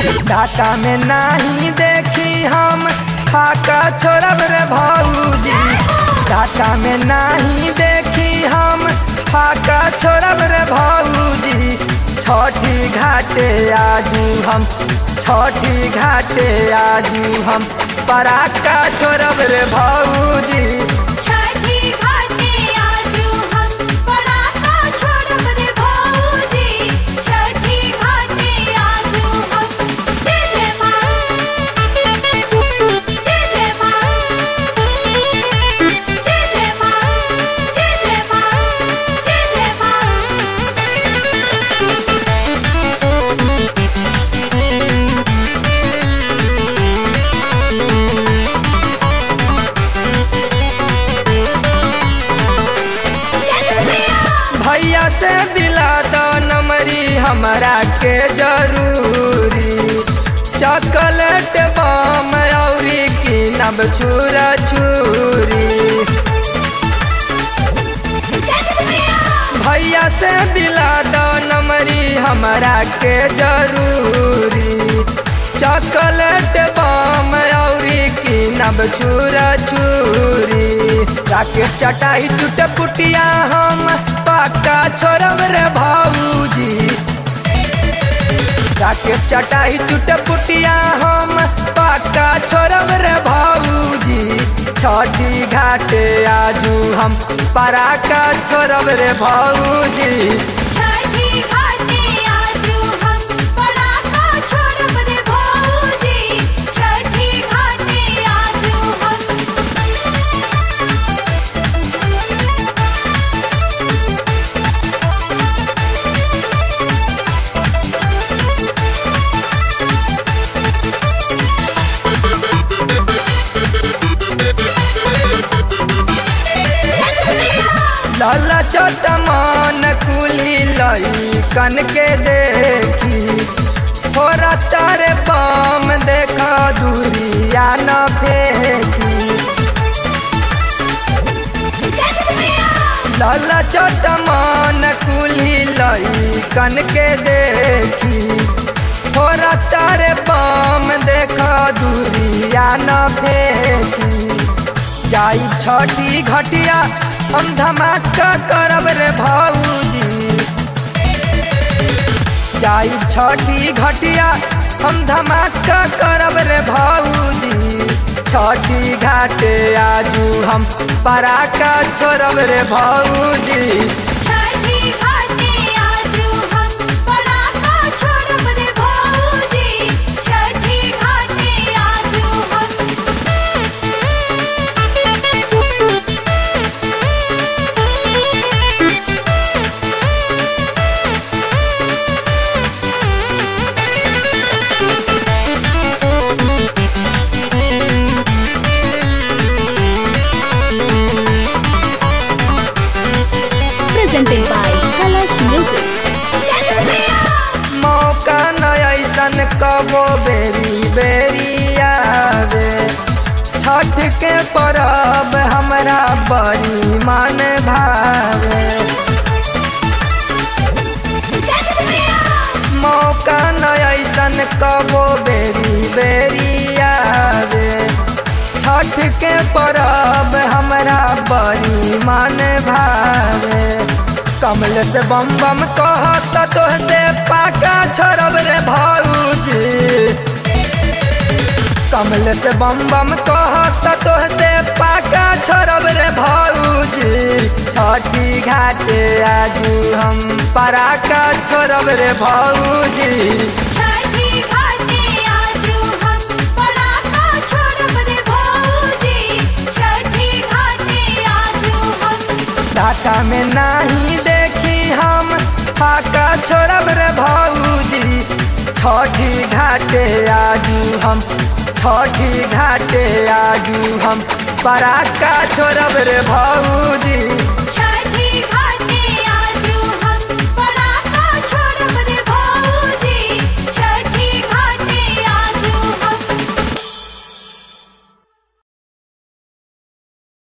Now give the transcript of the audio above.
टाटा में नहीं देखी हम फाका छोड़ब रे भौजी टाटा में नहीं देखी हम फाका छोड़ब रे भौजी छठी घाटे आजू हम छठी घाटे आजू हम पराका छोड़ब रे भौजी छठी घाटे आजू हम पराका छोड़ब रे भौजी छठी घाटे आजू हम जय जय माँ जय जय माँ जय जय माँ जय जय माँ जय जय माँ भैया से दिला दो नमरी हमरा के जरूरी चॉकलेट बम औरी किनब छुरा छुरी भैया से दिला दो नमरी हमरा के जरूरी चॉकलेट बम औरी किनब छुरा छुरी राकेट चटाई चुट पुटिया हम पक्का छोड़ब रे भाऊजी राकेट चटाई चुट पुटिया हम पक्का छोड़ब रे भाऊजी छठी घाटे आजू हम पराका छोड़ब रे भाऊजी छठी घाटे आजू हम पराका छोड़ब रे भौजी छठी घाटे आजू हम लाला चोट मान कुली लई कन के देखी हो तारे पाम देखा दूरिया न फेंकी लाला चोट मान कुली लई कन के देखी हो तारे पाम देखा दूरिया न फेंकी जाई छठी घटिया हम धमाका करब रे भाऊजी जाई छठी घटिया हम धमाका करब रे भाऊजी छठी घाटे आजू हम पराका छोड़ब रे भाऊजी छठी घाटे आजू हम पराका छोड़ब रे भौजी छठी घाटे आजू हम presented by Kalash Music. मौका न ऐसन कबो बेरी बेरी आवे छठ के परब हमरा बड़ी मन भावे मौका न ऐसन कबो बेरी बेरी आवे छठ के परब हमरा बड़ी मन भावे कमल से बम बम कहत तोहसे पाका छोड़ब रे भाऊजी कमल से बम बम कहत तोहसे पाका छोड़ब रे भाऊजी छठी घाटे आजू हम पराका छोड़ब रे भाऊजी छठी घाटे आजू हम पराका छोड़ब रे भौजी छठी घाटे आजू हम टाटा में नहीं देखी हम फाका छोड़ब रे भाऊजी छठी घाटे आजू हम छठी घाटे आजू हम पराका छोड़ब रे भाऊजी